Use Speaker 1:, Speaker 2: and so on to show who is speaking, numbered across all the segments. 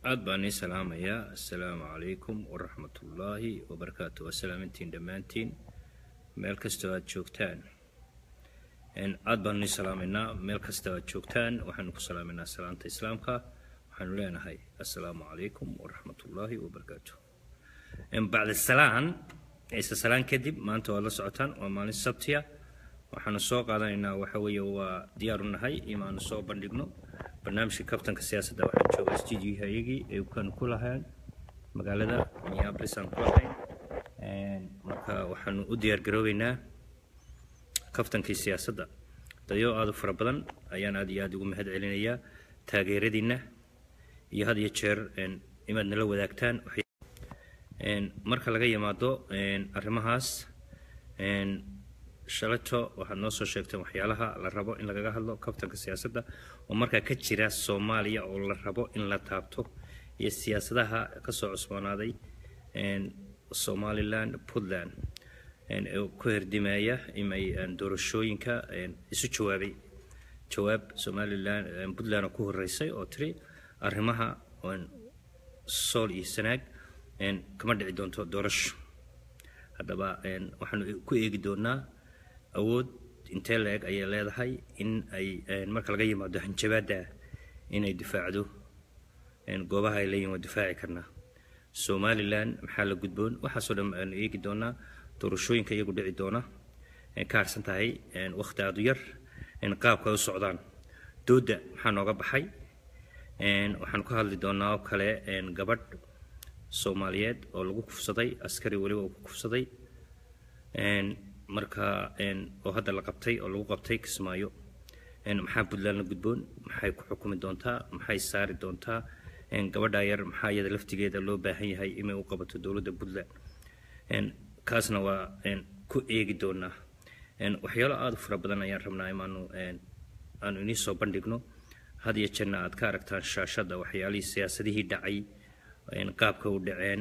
Speaker 1: aad baan ii salaamayaa assalaamu calaykum waraxmatullaahi wabarakaatu waa salaamintiin dhammaantiin meel kastoo aad joogtaan aad baan ii salaamaynaa meel kastoo aad joogtaan waxaanu ku salaaminaa salaanta islaamka waxaanu leenahay assalaamu calaykum waraxmatullaahi wabarakaatu bacda salaan ciise salaan kadib maanta waad la socotaan waa maalin sabtiya waxaanu soo qaadanaynaa waxa weeye waa diyaaru nahay imaanu soo bandhigno barnaamijka kabtanka siyaasadda waxaan joogaa studio ayagii ay kan ku lahayn magaalada minneapolis aan ku lahayn marka waxaanu u diyaar garoobeynaa kabtankii siyaasadda dadyo aad u fara badan ayaan aad iyo aad ugu mahad celinayaa taageeradiinna iyo had iyo jeer inaad nala wadaagtaan marka laga yimaado arrimahaas shalato waxaad noo soo sheegteen waxyaalaha la rabo in lagaga hadlo kabtanka siyaasadda oo markaa ka jira soomaaliya oo la rabo in la taabto iyo siyaasadaha kasoo cusboonaaday somaliland puntland ku herdimaya imay doorashooyinka isu jawaabay jawaab somaliland puntland oo ku horeysay oo tiri arrimaha sool iyo sanaag kama dhici doonto doorasho haddaba waxaanu ku eegi doonaa awood intee la-eg ayay leedahay in ay marka laga yimaado hanjabaadda inay difaacdo goobaha ay leeyihin waa difaaci karnaa somalilan maxaa la gudboon waxaasoo dhan aanu eegi doonaa doorashooyinka iyagu dhici doona ka harsan tahay wakhti aadu yar qaabka ay u socdaan doodda maxaa nooga baxay waxaanu ka hadli doonaa oo kale gabadh soomaaliyeed oo lagu kufsaday askari weliba uu ku kufsaday marka oo hadda la qabtay oo lagu qabtay kismaayo maxaa puntland la gudboon maxay ku xukumi doontaa maxay saari doontaa gabadha yar maxaa iyada laftigeeda loo baahan yahay inay u qabato dowladda puntland kaasna waa ku eegi doonaa waxyaalo aada u fara badan ayaan rabnaa imaanu aanu inii soo bandhigno had iyo jeerna aad ka aragtaan shaashadda waxyaalihii siyaasadihii dhacay qaabka u dhaceen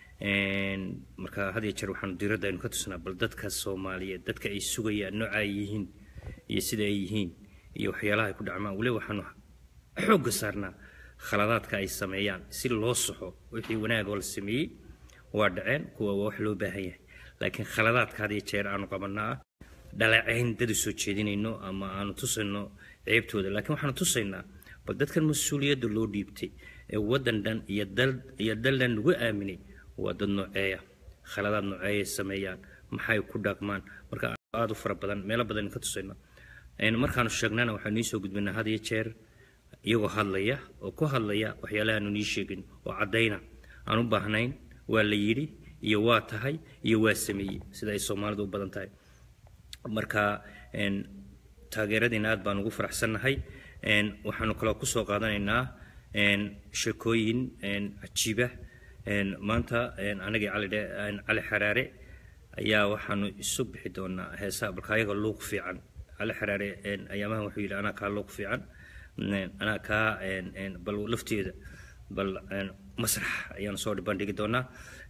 Speaker 1: marka had iyo jeer waxaanu diiradda aynu ka tusnaa bal dadka soomaaliyeed dadka ay sugayaan nooca ay yihiin iyo sida ay yihiin iyo waxyaalaha ay ku dhacmaan weliba waxaanu xoogga saarnaa khaladaadka ay sameeyaan si loo soxo wixii wanaagoo la sameeyey waa dhaceen kuwa waa wax loo baahan yahay laakiin khaladaadka had iyo jeer aanu qabanaa dhaleecayn dad u soo jeedinayno ama aanu tusayno ceebtooda laakiin waxaanu tusaynaa bal dadkan mas-uuliyadda loo dhiibtay ee waddan dhan iyo dal iyo dal dhan lagu aaminay waa dad nooceeya khaladaad nooceeyay sameeyaan maxay ku dhaqmaan marka aada u fara badan meelo badan ka tusayna markaanu sheegnana waxaanu nii soo gudbinaa had iyo jeer iyagoo hadlaya oo ku hadlaya waxyaalahaanu nii sheegin oo caddayna aan u baahnayn waa la yidhi iyo waa tahay iyo waa sameeyey sida ay soomaalidu u badan tahay marka taageeradiina aad baan ugu faraxsannahay waxaanu kaloo kusoo qaadanaynaa sheekooyin cajiiba maanta anagii cali cali xaraare ayaa waxaanu isu bixi doonaa heesaha balka ayaga luuq fiican cali xaraare ayaamahan wuxuu yidhi anaa kaa luuq fiican anaa kaa bal lafteeda bal masrax ayaanu soo bandhigi doonaa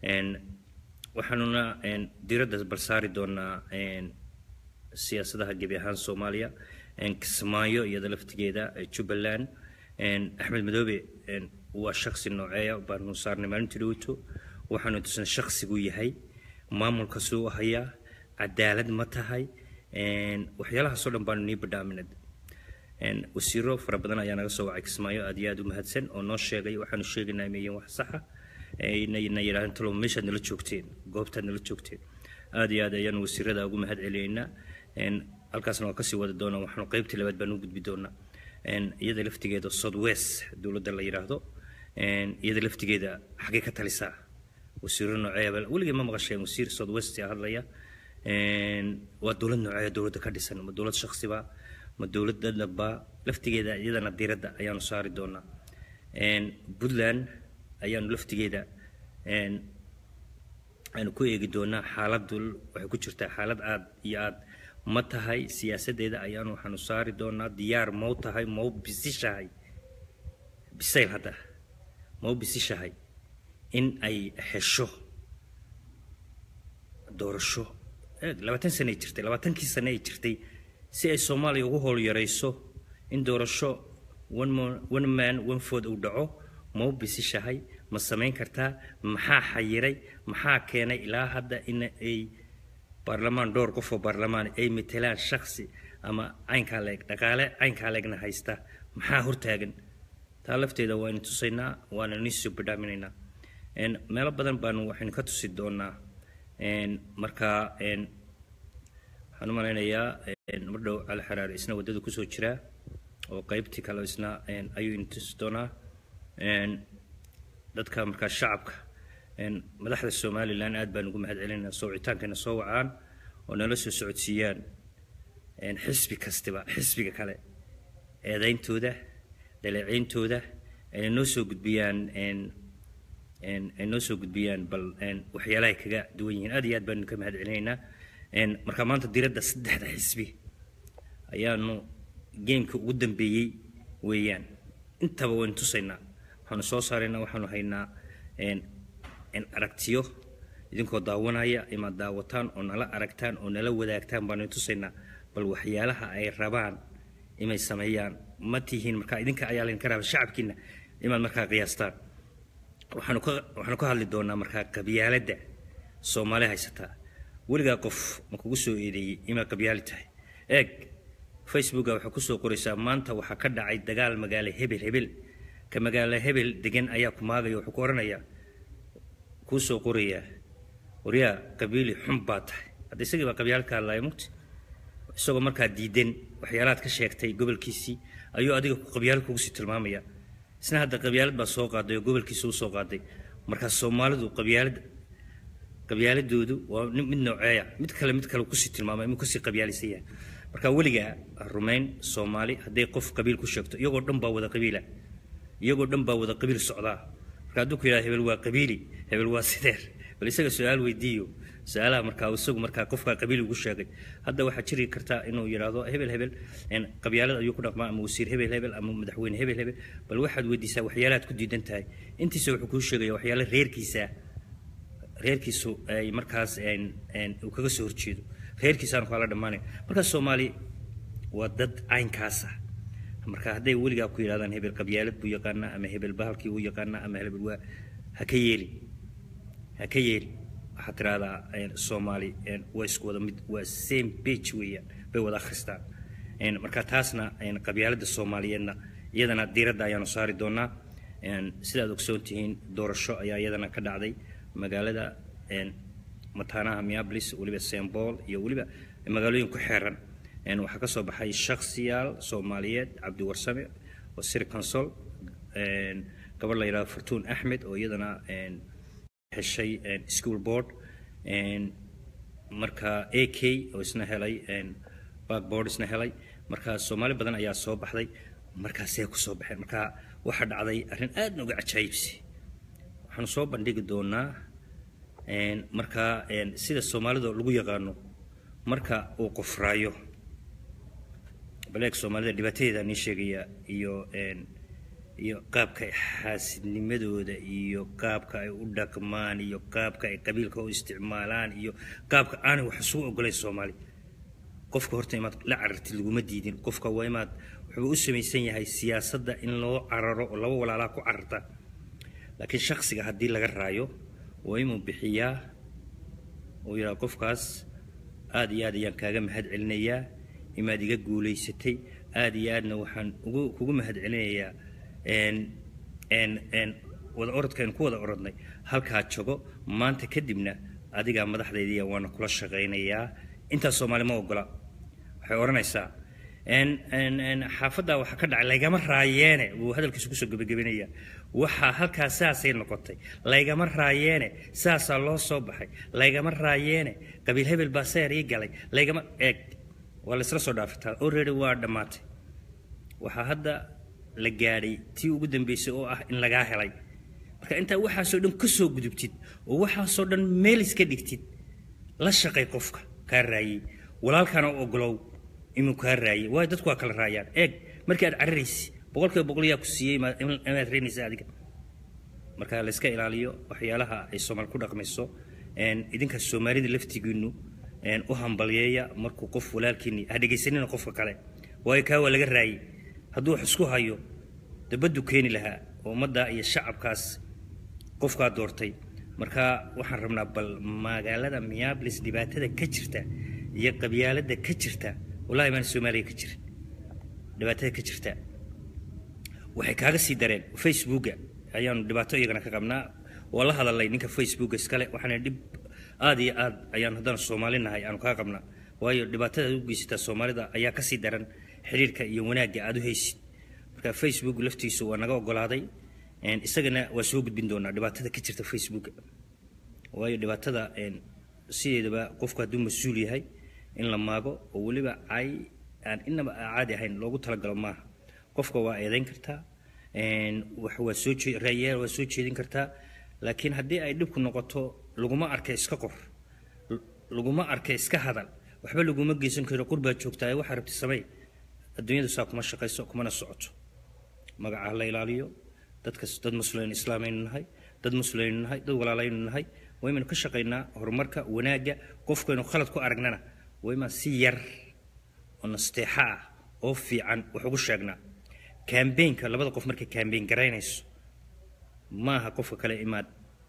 Speaker 1: waxaanuna diiradda bal saari doonaa siyaasadaha gebi ahaan soomaaliya kismaayo iyada laftigeeda jubbaland axmed madoobe waa shaksi nooceeya baanu saarnay maalintii dhowto waxaanu tusnay shaksiguu yahay maamulka suu u hayaa cadaalad ma tahay waxyaalahaasoo dhan baanu nii badhaaminay wasiiro fara badan ayaa naga soo wacay kismaayo aad iyo aad u mahadsan oo noo sheegay waxaanu sheegaynaa imayiin wax saxa na yidhahdeen talo meeshaad nala joogteen goobtaad nala joogteen aad iyo aad ayaanu wasiirada ugu mahad celinaynaa halkaasna waa kasii wadi doonaa waxaanu qaybtii labaad baan u gudbi doonaa iyada laftigeeda southwest dowladda la yidhaahdo iyada laftigeeda xaggee ka talisaa wasiiro nooceeba weligii ma maqasheen wasiir southwest hadlaya waa dowlad nooceeya dowladda ka dhisan ma dowlad shaksiba ma dowlad dadaba laftigeeda iyadana diiradda ayaanu saari doonaa puntland ayaanu laftigeeda aanu ku eegi doonaa xaaladdu waxay ku jirtaa xaalad aad iyo aad ma tahay siyaasaddeeda ayaanu waxaanu saari doonaa diyaar mau tahay mau bisishahay bisayl hadda mau bisishahay in ay hesho doorasho labaatan sane ay jirtay labaatankii sane ay jirtay si ay soomaaliya ugu howl yarayso in doorasho one man one food uu dhaco ma u bisishahay ma samayn kartaa maxaa xayiray maxaa keenay ilaa hadda in ay baarlamaan dhowr qof oo baarlamaan ay matelaan shaksi ama caynkaa leeg dhaqaale caynkaa leegna haysta maxaa hortaagan taa lafteeda waanu tusaynaa waana niisoo badhaaminaynaa meelo badan baanu waxaynu ka tusi doonaa markaa waxaan u malaynayaa mar dhow cali xaraare isna waddada kusoo jiraa oo qaybtii kale isna ayuu ina tusi doonaa dadka markaa shacabka madaxda somalilan aad baan ugu mahad celinayna soocitaankana soo wacaan oo nala soo socodsiiyaan xisbi kastiba xisbiga kale eedayntooda dhaleeceyntooda ayna noo soo gudbiyaan ay noo soo gudbiyaan bal waxyaalahay kaga duwan yihiin aad iyo aad baanu ka mahad celinaynaa marka maanta diradda saddexda xisbi ayaanu geemka ugu dambeeyey weeyaan intaba waynu tusaynaa waxaanu soo saaraynaa waxaanu haynaa aragtiyo idinkoo daawanaya imaad daawataan oo nala aragtaan oo nala wadaagtaan baanu tusaynaa bal waxyaalaha ay rabaan inay sameeyaan ma tihiin markaa idinka ayaa laydinka raba shacabkiina imaad markaa qiyaastaan waxaanu ka waxaanu ka hadli doonaa markaa qabyaaladda soomaali haysataa weligaa qof ma kugu soo eedeeyey imaa qabyaali tahay eeg facebooka waxaa kusoo qoraysaa maanta waxaa ka dhacay dagaal magaalo hebel hebel ka magaalo hebel degan ayaa ku maagaya wuxuu ku odhanayaa kuu soo qorayaa waryaa qabiili xun baa tahay hadda isagii baa qabyaal ka hadlaya mugti isagoo markaa diidan waxyaalahaad ka sheegtay gobolkiisii ayuu adiga qabyaalo kugu sii tilmaamaya isna hadda qabyaalad baa soo qaaday oo gobolkiisa u soo qaaday markaa soomaalidu qabyaalad qabyaaladoodu waa mid nooceeya mid kale mid kale kusii tilmaamay inuu kasii qabyaalisan yahay marka weligaa rumayn soomaali hadday qof qabiil ku sheegto iyagoo dhan baa wada qabiila iyagoo dhan baa wada qabiil socdaa marka hadduu ku yidhahdo hebel waa qabiili hebel waa sideer bal isaga su-aal weydiiyo su-aalaha markaa isagu markaa qofkaa qabiil ugu sheegay hadda waxaa jiri kartaa inuu yidhaahdo hebel hebel qabyaalad ayuu ku dhaqmaa ama wasiir hebel hebel ama madaxweyne hebel hebel bal waxaad weydiisaa waxyaalahaad ku diidan tahay intiisa wuxuu kuu sheegaya waxyaala reerkiisa reerkiisu ay markaas uu kaga soo horjeedo reerkiisaan kala dhammaanay markaa soomaali waa dad caynkaas ah marka hadday weligaa ku yidhahdaan hebel qabyaalad buu yaqaanaa ama hebel bahalkii uu yaqaanaa ama hebel waa ha ka yeeli ha ka yeeli waxaad tiraahdaa soomaali waa isku wada mid waa same page weeyaan bay wada akhristaan marka taasna qabyaaladda soomaaliyeedna iyadana diiradda ayaanu saari doonaa sidaad ogsoon tihiin doorasho ayaa iyadana ka dhacday magaalada mataanaha miablis weliba sembol iyo weliba magaalooyin ku xeeran waxaa ka soo baxay shaksiyaal soomaaliyeed cabdiwarsame oo sir consol gabadh la yidhahdo fartuun axmed oo iyadana heshay school board marka a k oo isna helay backboard isna helay marka soomaali badan ayaa soo baxday markaasee ku soo baxeen marka waxaa dhacday arrin aad nooga cajaayibsi waxaanu soo bandhigi doonaa marka sida soomaalida lagu yaqaano marka uu qofraayo baleeg soomaalida dhibaatadeeda nii sheegaya iyo iyo qaabka ay xaasidnimadooda iyo qaabka ay u dhaqmaan iyo qaabka ay qabiilka u isticmaalaan iyo qaabka aanay wax isugu ogolayn soomaali qofka horta imaad la carartid laguma diidin qofka waa imaad wuxuu u samaysan yahay siyaasadda in loo cararo oo laba walaalaa ku cararta laakiin shaksiga haddii laga raayo waa inuu bixiyaa uu yidhaha qofkaas aada iyo aad ayaan kaaga mahad celinayaa imaad iga guulaysatay aada iyo aadna waxaan ugu kugu mahad celinayaa wada orodkaynu ku wada orodnay halkaa jogo maanta kadibna adigaa madaxdaydiya waana kula shaqaynayaa intaas soomaali ma ogola waxay odhanaysaa xaafaddaa waxaa ka dhacay laygama raayeene wuu hadalkiisu kusoo gebagabenaya waxaa halkaa saasay noqotay laygama raayeene saasaa loo soo baxay laygama raayeene qabiil hebel baa seer ii galay laygama eeg waa laysla soo dhaafitaa already waa dhammaatay waxaa hadda la gaadhay tii ugu dambeysay oo ah in lagaa helay marka intaa waxaasoo dhan ka soo gudubtid oo waxaasoo dhan meel iska dhigtid la shaqay qofka kaa raayey walaalkaana u ogolow inuu kaa raayey waayo dadku waa kala raayaan eeg markii aad cararaysi boqolkiiba boqol yaa ku siiyey inaad reynaysa adiga marka la iska ilaaliyo waxyaalaha ay soomaali ku dhaqmayso idinka soomaalida laftigiinu u hambalyeeya markuu qof walaalkiini ha dhegaysanina qofka kale waayo kaa waa laga raayey hadduu wax isku hayo dabaddu keeni lahaa oo ummadda iyo shacabkaas qofkaa doortay marka waxaan rabnaa bal magaalada minneapolis dhibaatada ka jirta iyo qabyaalada ka jirta wallahi baan soomaaliya ka jirin dhibaatada ka jirta waxay kaaga sii dareen facebooka ayaanu dhibaato iyagana ka qabnaa waa la hadalay ninka facebooka iskale waxaana dhib aada iyo aad ayaan haddana soomaali nahay aanu kaa qabnaa waayo dhibaatada aad u geysataa soomaalida ayaa kasii daran xiriirka iyo wanaagga aada u haysid marka facebook laftiisu waa naga ogolaaday isagana waa soo gudbin doonaa dhibaatada ka jirta facebooka waayo dhibaatada sideedaba qofku hadduu mas-uul yahay in la maago oo weliba ay aan inaba caadi ahayn loogu talagalo maaha qofka waa eedayn kartaa waa soo raayaal waa soo jeedin kartaa laakiin haddii ay dhibku noqoto laguma arka iska qor laguma arka iska hadal waxba laguma geysan karo qurbaa joogtaa waxaa rabti samey adduunyadu saa kuma shaqayso kumana socoto magaca la ilaaliyo dadka dad muslimin islaamaynu nahay dad muslimaynu nahay dad walaalaynu nahay waynu ka shaqaynaa horumarka wanaagga qofkaynu khalad ku aragnana waymaan si yar oo nasteexa ah oo fiican wax ugu sheegnaa kambeynka labada qof markay kambeyn garaynayso maaha qofka kale imaad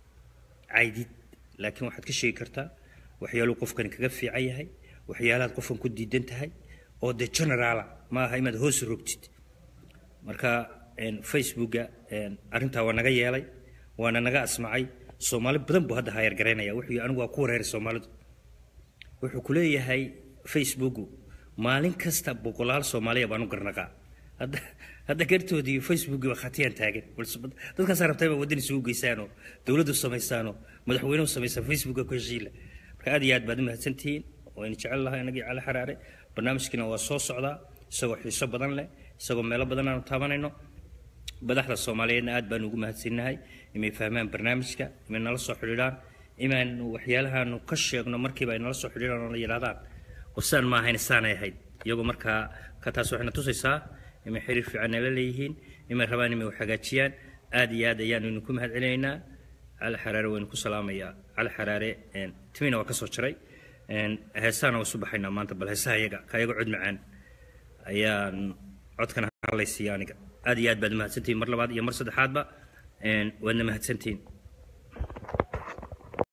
Speaker 1: caydid laakiin waxaad ka sheegi kartaa waxyaaluu qofkani kaga fiican yahay waxyaalahaad qofkan ku diidan tahay oo de generaala maaha imaad hoos rogtid marka facebooka arrintaa waa naga yeelay waana naga asmacay soomaali badan buu hadda hayar garaynaya wuxuu anigu waa ku wareeray soomaalidu wuxuu ku leeyahay facebooku maalin kasta boqolaal soomaaliya baan u garnaqaa hadda hadda gartoodii facebooki waa khatiyaan taagan dadkaasaa rabtaa inaa waddan isugu geysaanoo dowladdu samaysaanoo madaxweynuhu samaysaan facebooka ku heshiila marka aad iyo aad baad u mahadsantihiin waynu jecel lahay inagii cali xaraare barnaamijkiina waa soo socdaa isagoo xiiso badan leh isagoo meelo badan aanu taabanayno madaxda soomaaliyeedna aad baanu ugu mahadsannahay inay fahmaan barnaamijka inay nala soo xidhiidhaan inaanu waxyaalahaanu ka sheegno markiiba ay nala soo xidhiidhaan oo la yidhahdaan wasaan ma ahayn saanay ahayd iyagoo markaa ka taas waxayna tusaysaa inay xiriir fiican nala leeyihiin inay rabaan inay wax hagaajiyaan aad iyo aad ayaanu idinku mahad celinaynaa cali xaraare waynu ku salaamayaa cali xaraare timina waa ka soo jaray heesaana waa isu baxaynaa maanta bal heesaha iyaga ka iyaga cod macaan ayaan codkana hadlaysiiya aniga aad iyo aad baad mahadsantihiin mar labaad iyo mar saddexaadba waadna mahadsantihiin